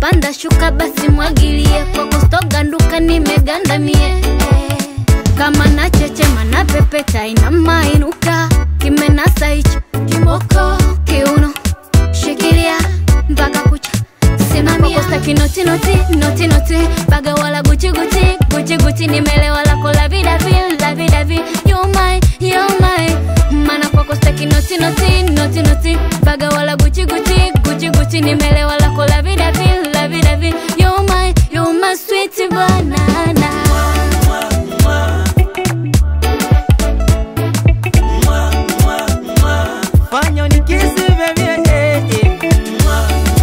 panda shuka basi mwagilie kwako stoganduka nimegandamie eh. kama nachechema na pepeta inamainuka kimenasa hicho kimoko kiuno shikilia mpaka kucha simamia staki noti noti noti noti baga wala guchi guchi guchi guchi nimelewa lako la vida vi la vida vi you my you my mana kwako staki noti noti noti noti baga wala guchi guchi guchi guchi nimelewa lako la vida vi la vida vi you my you my sweet banana fanya unikisi baby eh, eh.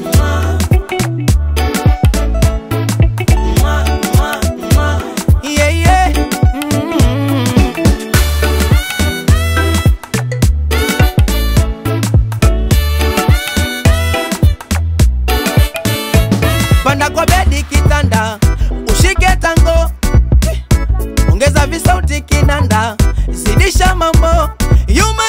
Yeah, yeah. Mm. panda kwa bedi kitanda ushike tango ongeza visauti kinanda zidisha mambo yuma